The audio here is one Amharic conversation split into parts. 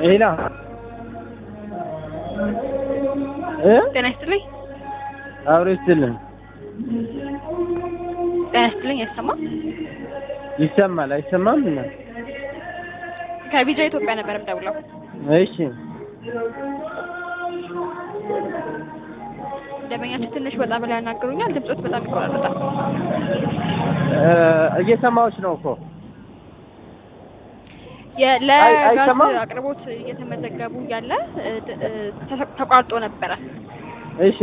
ሄላ እ ጤና ይስጥልኝ። አብሮ ይስጥልን። ጤና ይስጥልኝ። አይሰማም? ይሰማል አይሰማም? እና ከቢጃ ኢትዮጵያ ነበር የምደውለው። እሺ ደንበኛችን ትንሽ ወጣ ብላ ያናግሩኛል። ድምጾት በጣም ይቆራረጣል። እ እየሰማሁሽ ነው እኮ የ- አይ- ለጋዝ አይሰማም? አቅርቦት እየተመዘገቡ ያለ እ, ድ- እ, ተ- ተቋርጦ ነበረ እሺ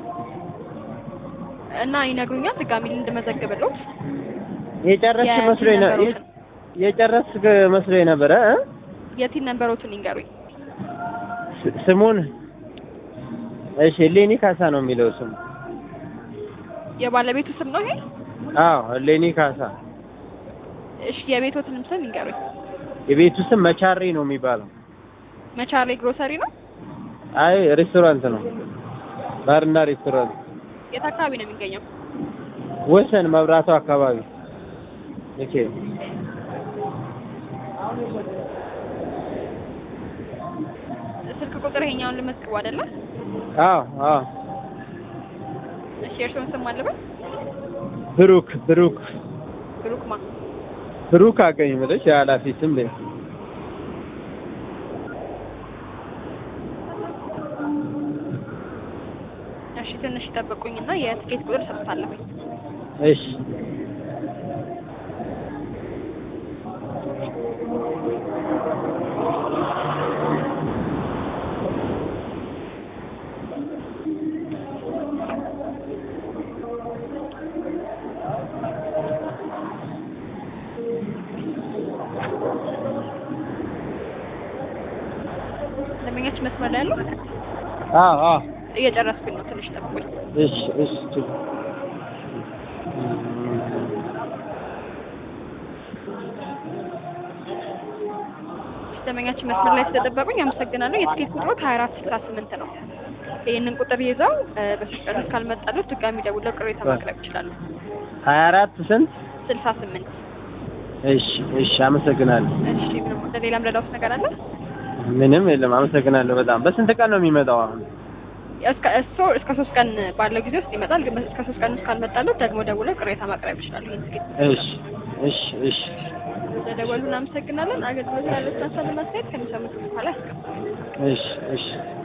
እና ይነግሩኛል ድጋሚ እንድመዘግብሎት የጨረስሽ የቲን መስሎኝ ነው ነንበሮትን- የጨረስክ መስሎኝ ነበረ እ የቲን ነንበሮቱን ይንገሩኝ። ስ- ስሙን እሺ ሌኒ ካሳ ነው የሚለው ስሙ የባለቤቱ ስም ነው ይሄ? አዎ ሌኒ ካሳ እሺ የቤቶትንም ስም ይንገሩኝ። የቤቱ ስም መቻሬ ነው የሚባለው መቻሌ ግሮሰሪ ነው። አይ ሬስቶራንት ነው ባርና ሬስቶራንት የት አካባቢ ነው የሚገኘው? ወሰን መብራቱ አካባቢ ኦኬ ስልክ ቁጥር ይሄኛውን ልመዝግቡ አይደለ? አዎ አዎ እሺ የእርስዎን ስም አለበት? ብሩክ ብሩክ ብሩክማ ብሩክ አገኝ ብለሽ የኃላፊ ስም ላይ እሺ ትንሽ ይጠብቁኝና የትኬት ቁጥር ሰጥታለሁ። እሺ ደንበኛችን መስመር ላይ ያለው አዎ አዎ እየጨረስኩኝ ነው። ትንሽ ጠብቁኝ። እሺ እሺ ችግር ደንበኛችን መስመር ላይ ስለጠበቁኝ አመሰግናለሁ። የትኬት ቁጥሩ ከሀያ አራት ስልሳ ስምንት ነው። ይህንን ቁጥር ይዘው እ፣ በሶስት ቀን ውስጥ ካልመጣሉት ድጋሚ ደውለው ቅሬታ ማቅረብ ይችላሉ። ሀያ አራት ስንት ስልሳ ስምንት እሺ እሺ አመሰግናለሁ እሺ ምንም ሌላም ረዳውት ነገር አለ? ምንም የለም አመሰግናለሁ በጣም በስንት ቀን ነው የሚመጣው አሁን እስከ እሱ እስከ ሶስት ቀን ባለው ጊዜ ውስጥ ይመጣል። ግን እስከ ሶስት ቀን ውስጥ ካልመጣሉት ደግሞ ደውለው ቅሬታ ማቅረብ ይችላሉ። ይህን ትኬት እሺ እሺ እሺ ስለደወሉ እናመሰግናለን። አገልግሎት ያለችን ሀሳብና አስተያየት ከሚሰሙት በኋላ ያስቀምጣሉ። እሺ እሺ